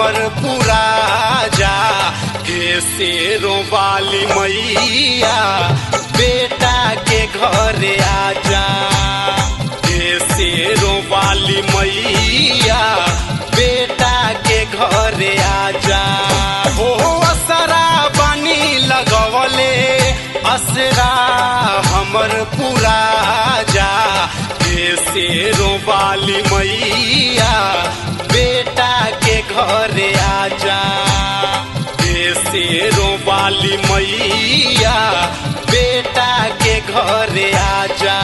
हमर पूरा जा हे शेरों वाली मैया बेटा के घरे आजा हे शेरों वाली मैया बेटा के घरे आजा हो असरा बानी लगवले असरा हमर पूरा जा हे शेरों वाली मैया बेटा के घरे आजा हे शेरों वाली मैया बेटा के घरे आजा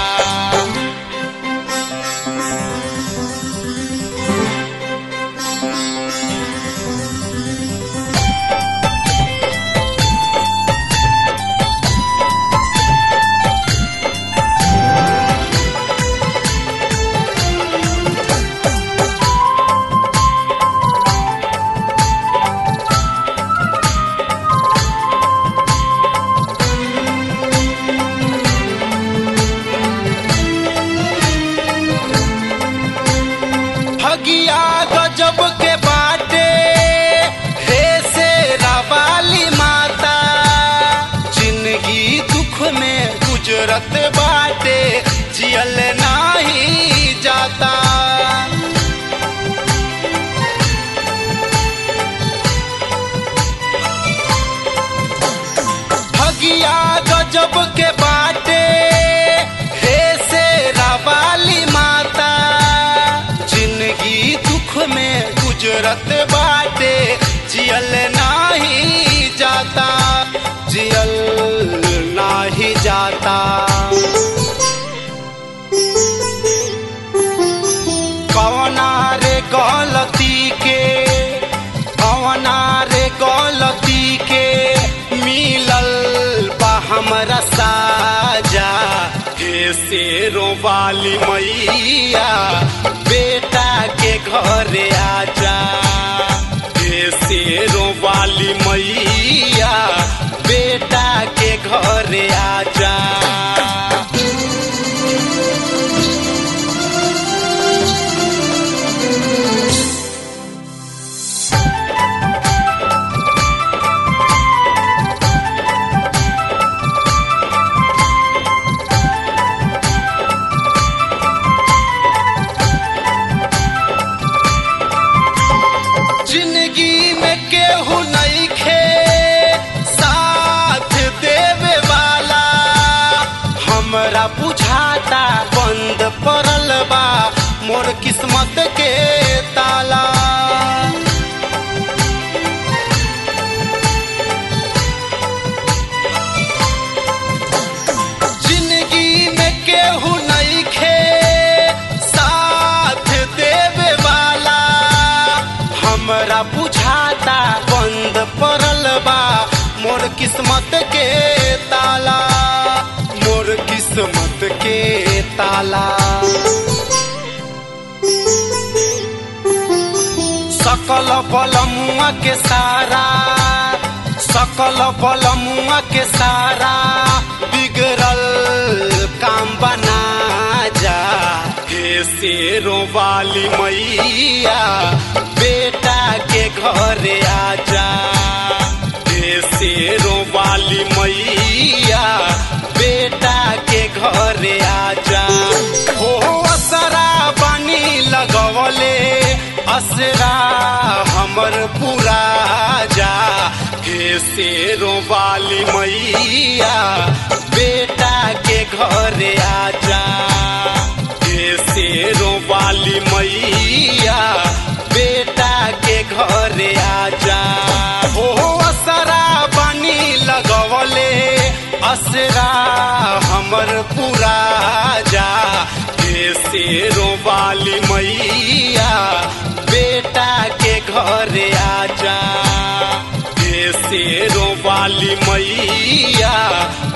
ठगिया गजब के बाटे हे से वाली माता जिंदगी दुख में गुजरत बाटे जियल नाही जाता ठगिया गजब के बाटे हे से वाली माता जिंदगी दुख में गुजरत बाटे जियल नाही जाता जियल नाही जाता कवना रे गलती के कवना रे गलती के मिलल बा हमरा साजा हे शेरों वाली मैया बेटा के घरे आजा हे शेरों वाली मैया बेटा के घरे आजा जिंदगी में केहू नहीं खे साथ देवे वाला हमरा बुझाता बंद पड़ल बा मोर किस्मत के ताला जिंदगी में केहू नहीं खे साथ देवे वाला हमरा बुझाता बंद पड़ल बा मोर किस्मत के ताला मोर किस्मत के ताला सकल बलमुआ के सारा सकल बलमुआ के सारा बिगड़ल काम बना जा हे शेरों वाली मैया बेटा के घरे आजा हे शेरों वाली मैया बेटा के घरे आजा हो असरा बानी लगवले असरा हमर पूरा जा हे शेरों वाली मैया बेटा के घरे आजा हे शेरों वाली मैया बेटा के घरे आजा हो असरा बानी लगवले असरा हमर पूरा जा हे शेरों वाली मैया बेटा के घरे आजा हे शेरों वाली मैया